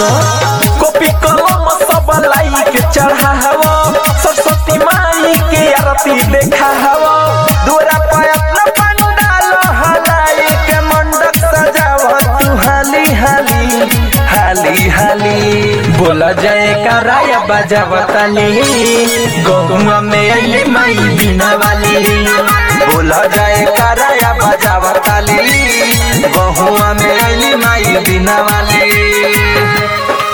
सुनो कॉपी कलम सब लाई के चढ़ाव सरस्वती माई के आरती देखाव दूरा पे अपना पंडाल हलाई के मंडप सजाव तू हाली हाली हाली हाली बोला जाए कराया बजावताली गौवा में अली माई बिना वाली बोला जाए कराया बजावताली गहुआ में अली माई बिना वाली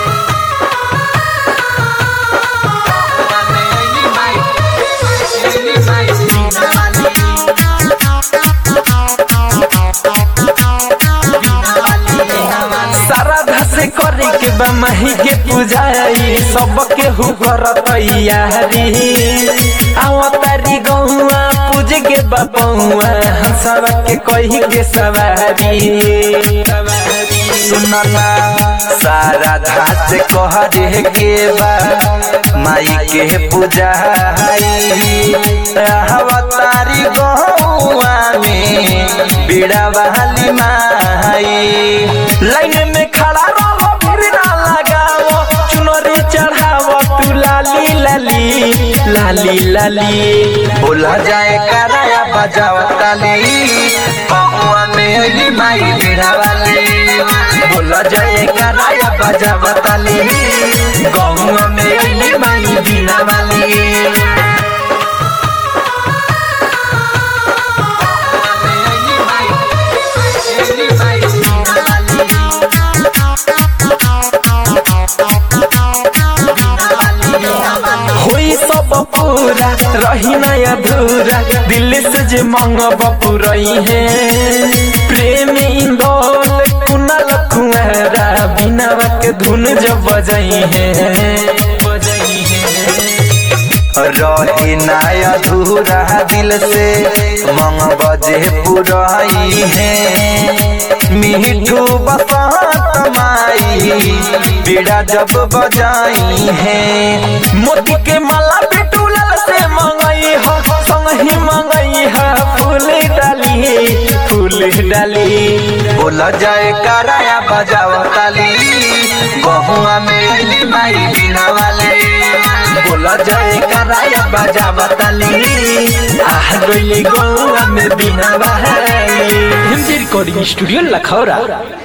श्रद्धा से करे के बा माही के पूजाई सबके हु कर तैयारी आवतारी गौआ पूज के बपौआ हंसवा के कही के सवारी सुनला सारा धास कहरे के बा माई के पूजाई आवतारी गौआ में बीड़ा वाली माई लाइन में खड़ा रहो भीड़ ना लगाओ चुनरी चढ़ाओ तू लाली लाली लाली लाली बोला जाए कराया बजाओ ताली पहुआ में अली माई बीड़ा वाली बोला जाए कराया बजाओ ताली गौआ में अली माई बीड़ा वाली होई सब पूरा रही ना अधूरा दिल से जे मंगब पुरई है प्रेम इंदौल कुनल कुआरा बिना के धुन जब बजई है रही ना अधूरा दिल से मंगब जे पुरई है मिठू बसंत माई बीड़ा जब बजाई है मोती के माला बिटूलल से मंगई हो संग ही मंगई है फूल डाली फूल डाली बोला जाए कराया बजाओ ताली गहुआ में अली माई बीना वाले बोला जाए कराया बजाओ ताली आह गइली गहुआ में बीना वाले हिंदी रिकॉर्डिंग स्टूडियो लखौरा